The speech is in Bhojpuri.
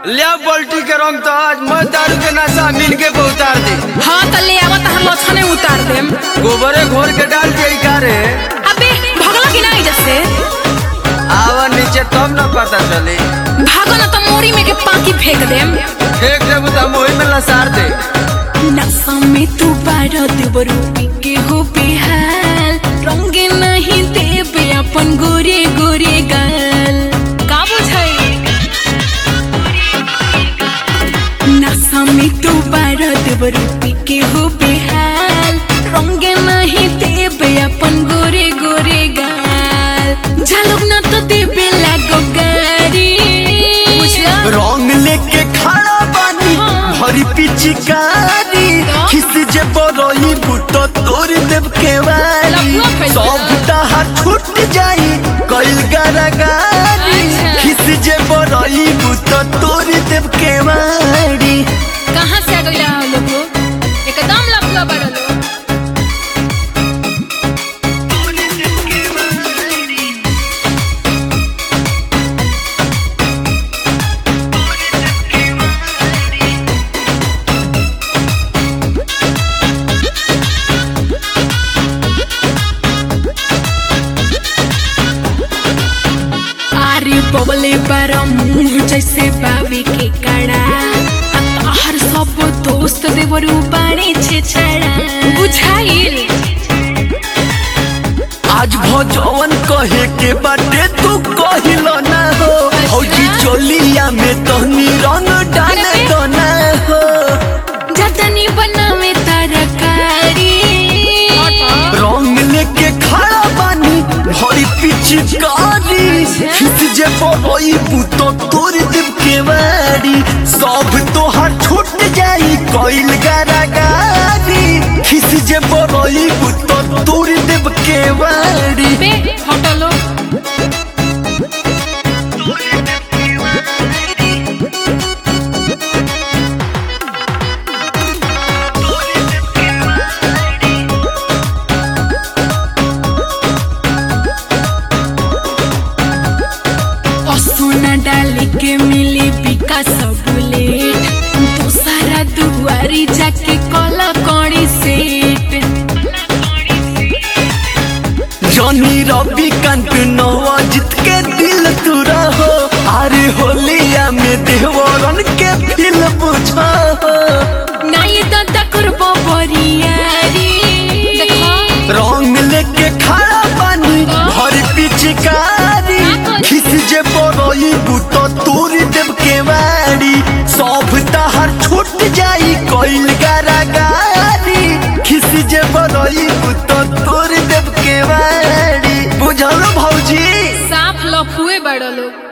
ले बल्टी के रंग तो आज मैं दारू के नशा मिल के उतार दी हाँ तो ले आवत हम लछने उतार देम गोबरे घोर के डाल दिया का रे अबे भगला कि नहीं जैसे आवा नीचे तब न पता चली भागो ना तो मोरी में के पाकी फेंक देम एक जब तो मोही में लसार दे नशा में तू बारह देवरू के हो बेहाल रंगे नहीं देबे अपन गोरे गोरे गाल का बुझाई नशा में तू बारह देवरू के हो बेहाल रंगे नहीं देबे अपन गोरे गोरे गाल झलक ना तो देबे लागो गारी बुझला रंग लेके खड़ा बानी भरी पिचकारी खिस जे बरई बुतो तोड़ देव के वाली लफुआ फैल सब दहा छूट जाई कइल गरगारी अच्छा। खिस जे बरई बुतो तोड़ देव के वाली कहाँ से आ गई रहा लोग एकदम लफड़ा बड़ा लोग अरे बबले बारा मुंह जैसे बावी के कड़ा आ तोहर सब दोस्त देवरू बाड़े छे छड़ा बुझाइल आज भजवन कहे के बाटे तू कहिलो ना हो हौजी चोलिया में तहनी रंग डाले तो ना हो जतनी बनावे तरकारी रंग लेके खड़ा बानी भरी पिचकारी खिस जे बरई बुतो तोड़ देव के वारी सब तोहार छूट जाई कइल गरागारी खिस जे बरई बुतो तोड़ देव के वारी बे हटलो सोना डाली के मिली बिका सब लेट दूसरा दुआरी जाके कला कौड़ी सेट जॉनी रवि कांत नवाजित के दिल तू रहो अरे होलिया में देवरन के दिल बुझा हो नाई दादा करबो बरियारी रंग लेके खड़ा बानी भर पिचकारी खिस जे बरई बुतो तोड़ देव के वारी सब तहार छूट जाई कइल गरागारी खिस जे बरई बुतो तोड़ देव के वारी बुझल भौजी साफ लफुए बड़ लोग